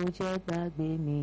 jẹ́ gbàgbé mi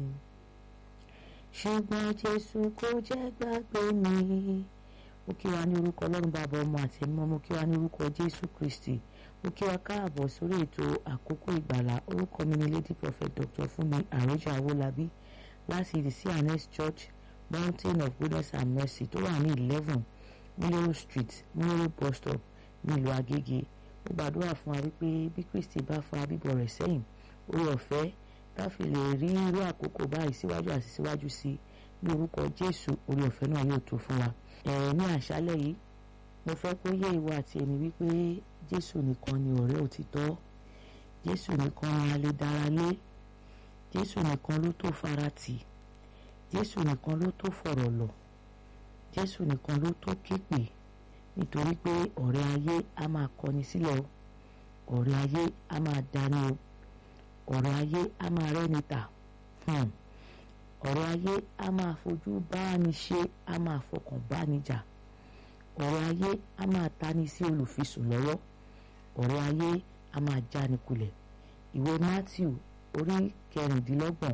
ṣùgbọ́n Jésù kò jẹ́ gbàgbé mi mo kí wa ní orúkọ Ọlọ́run bàbá ọmọ àti ẹ̀mí mo kí wa ní orúkọ Jésù Kristi mo kí wa káàbọ̀ sórí ètò àkókò ìgbàlà orúkọ mi ni Lady Prophet Dr. Fúnmi Àròjà Awólabí láti the CNS Church Mountain of Goodness and Mercy tó wà ní eleven Múlẹ́rọ̀ Street Múlẹ́rọ̀ bus stop nílùú Agége ó gbàdúrà fún wa wípé bí Kristi bá fa bíbọ̀ rẹ̀ sẹ́yìn orí ọ̀fẹ́ káfí lè rí irú àkókò báyìí síwájú àti síwájú sí ní orúkọ Jésù orí ọ̀fẹ́ náà yóò tó fún wa. ẹ̀rẹ̀ ní àṣálẹ̀ yìí mo fẹ́ kó yé ìwọ àti èmi wípé Jésù nìkan ni ọ̀rẹ́ òtítọ́ Jésù nìkan ni a lè dára lé Jésù nìkan ló tó faratì Jésù nìkan ló tó fọ̀rọ̀ lọ̀ Jésù nìkan ló tó képe nítorí pé ọ̀rẹ́ ayé á máa kọni sílẹ̀ o ọ̀rẹ́ ayé á máa dání o ọ̀rọ̀ ayé á máa rẹ́ni tà ọ̀rọ̀ ayé á máa fojú báni ṣe á máa fọkàn báni jà ọ̀rọ̀ ayé á máa tani sí olùfisùn lọ́wọ́ ọ̀rọ̀ ayé á máa jáni kulẹ̀ ìwé Matthew orí kẹrìndínlọ́gbọ̀n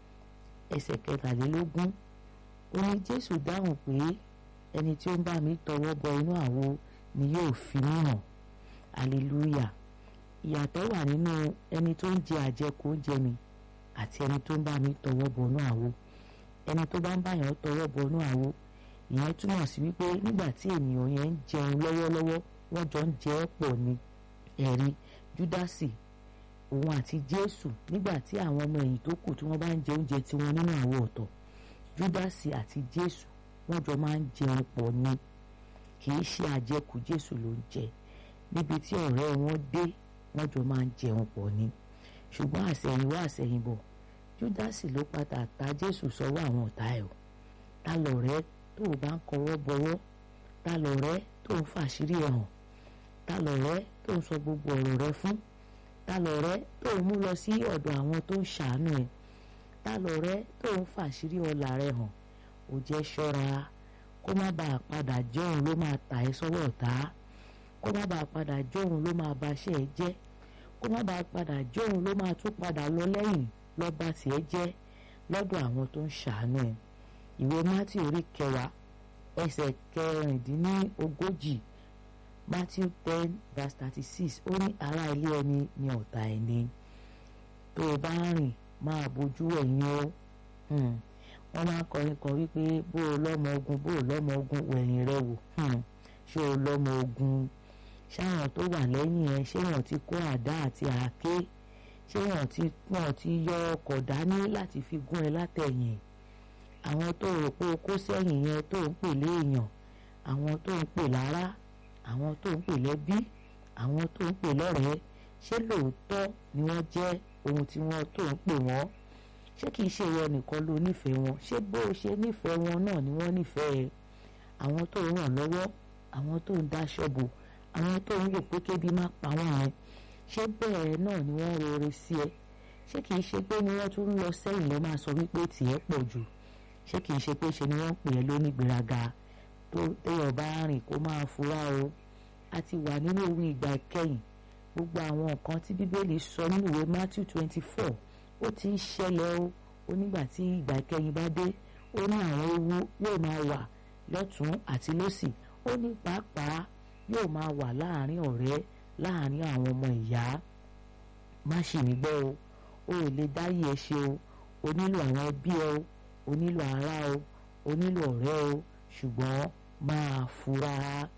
ẹsẹ̀ kẹtàlélógún ó ní Jésù dáhùn pé ẹni tí ó ń bá mi tọwọ́ bọ inú àwo ni yóò fi mí hàn hallelujah ìyàtọ̀ wà nínú ẹni tó ń jẹ àjẹkù oúnjẹ mi àti ẹni tó ń bá mi tọwọ́ bọnú àwo ẹni tó bá ń báyàn tọwọ́ bọnú àwo ìyẹn túmọ̀ sí wípé nígbà tí ènìyàn yẹn ń jẹun lọ́wọ́lọ́wọ́ wọ́n jọ ń jẹ ẹ́ pọ̀ ni ẹ̀rí júdásì òun àti jésù nígbà tí àwọn ọmọ ẹ̀yìn tó kù tí wọ́n bá ń jẹ oúnjẹ tiwọn nínú àwo ọ̀tọ̀ júdásì àti jésù wọ́n jọ máa ń jẹun pọ̀ ni kì í ṣe àjẹkù jésù ló ń jẹ níbi tí ọ̀rẹ́ wọn dé wọ́n jọ máa ń jẹun pọ̀ ni ṣùgbọ́n àsẹ̀yìnwá àsẹ̀yìnbọ̀ júdásì ló padà ta jésù sọ́wọ́ àwọn ọ̀tá ẹ̀ o ta lọ̀rẹ́ tó o bá ń kọwọ́ bọwọ́ ta lọ̀rẹ́ tó ń fàṣírí ẹ̀ hàn ta lọ̀rẹ́ tó ń sọ gbogbo ọ̀rọ̀ rẹ fún ta lọ̀rẹ́ tó ń mú lọ sí ọ̀dọ̀ àwọn tó ń ṣàánú ẹ̀ ta lọ̀rẹ́ tó ń fàṣírí ọlà rẹ hàn ò jẹ́ ṣọ́ra kó má bàa padà jẹ́ òun ló máa tà ẹ́ sọ́wọ́ ọ̀tá kó má bàa padà jẹ́ òun ló máa baṣẹ́ ẹ jẹ́ kó má bàa padà jẹ́ òun ló máa tún padà lọ lẹ́yìn lọ́ba tiẹ̀ jẹ́ lọ́dọ̀ àwọn tó ń ṣàánú ẹ̀ ìwé mátì orí kẹwàá ẹsẹ̀ kẹrìndínlógójì Matthew ten verse thirty six ó ní ará ilé ẹni ní ọ̀tá ẹni tó o bá rìn máa bójú ẹ̀yìn o wọ́n máa ń kọrin kan wípé bó o lọ́mọ ogun bó o lọ́mọ ogun wẹ̀yìn rẹ wò ṣé o lọ́mọ ogun ṣáwọn tó wà lẹ́yìn ẹ ṣé wọ́n ti kó àdá àti àáké ṣé wọ́n ti wọ́n ti yọ ọkọ̀ dání láti fi gún ẹ látẹ̀yìn àwọn tó rò pé o kó sẹ́yìn yẹn tó ń pè léèyàn àwọn tó ń pè lára àwọn tó ń pè lẹ́bí àwọn tó ń pè lọ́rẹ̀ẹ́ ṣé lóòótọ́ ni wọ́n jẹ́ ohun tí wọ́n tó ń pè wọ́n ṣé kìí ṣe ìwọ nìkan ló nífẹ̀ẹ́ wọn ṣé bó o ṣe nífẹ̀ẹ́ wọn náà ni wọ́n nífẹ̀ẹ́ àwọn tó ń ràn lọ́wọ́ àwọn tó ń dáṣọ bò àwọn tó ń rò pé kébi má pa wọ́n yẹn ṣé bẹ́ẹ̀ náà ni wọ́n rọre sí ẹ ṣé kìí ṣe pé ni wọ́n tún ń lọ sẹ́yìn lọ́ máa sọ wípé tìẹ́ pọ̀ jù ṣé kìí ṣe pé ṣe ni wọ́n pè é lónígbéraga tó téèyàn bá rìn kó máa fura o a ti wà nínú ohun ìgbà ìkẹyìn gbogbo àwọn nǹkan tí bíbélì sọ nínú ìwé Matthew twenty four ó ti ń ṣẹlẹ̀ o ó nígbà tí ìgbà ìkẹyìn bá dé ó ní àwọn ewu yóò máa wà lọ́tún àti lósì ó ní pàápàá yóò máa wà láàrin ọ̀rẹ́ láàrin àwọn ọmọ ìyá má ṣì mí gbọ́ o o ò lè dáyé ẹ ṣe o o nílò àwọn ẹbí ẹ o o nílò ará o o nílò ọ̀rẹ́ o ṣùgbọ́n máa fura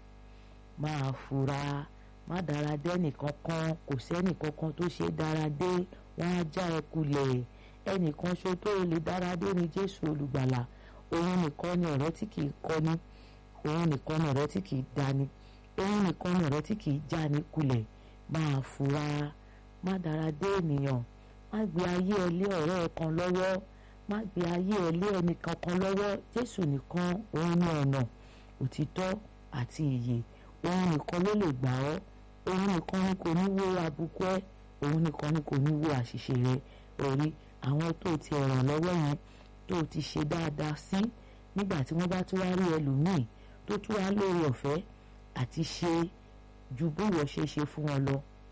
máa fura má dára dé ẹnìkankan kò sẹ́nìkankan tó ṣe dára dé wọ́n á já ẹ kulẹ̀ ẹnìkan ṣo tó lè dára dé ni Jésù olùgbàlà òun nìkan ni ọ̀rẹ́ tí kìí kọ́ni òun nìkan ni ọ̀rẹ́ tí kìí dání òun nìkan ni ọ̀rẹ́ tí kìí já ní kulẹ̀ máa fura má dára dé ènìyàn má gbé ayé ẹ lé ọ̀rẹ́ ẹ kan lọ́wọ́ má gbé ayé ẹ lé ẹnì kankan lọ́wọ́ Jésù nìkan òun ní ọ̀nà òtítọ́ àti ìyè òun nìkan ló lè gbà ọ́ òun nìkan ni kò ní wo àbùkù ẹ òun nìkan ni kò ní wo àṣìṣe rẹ orí àwọn tó ti ràn lọ́wọ́ yẹn tó ti ṣe dáadáa sí nígbà tí wọ́n bá tún wá rí ẹlòmíì tó tún wá lórí ọ̀fẹ́ àti ṣe ju bówó ṣe ṣe fún wọn lọ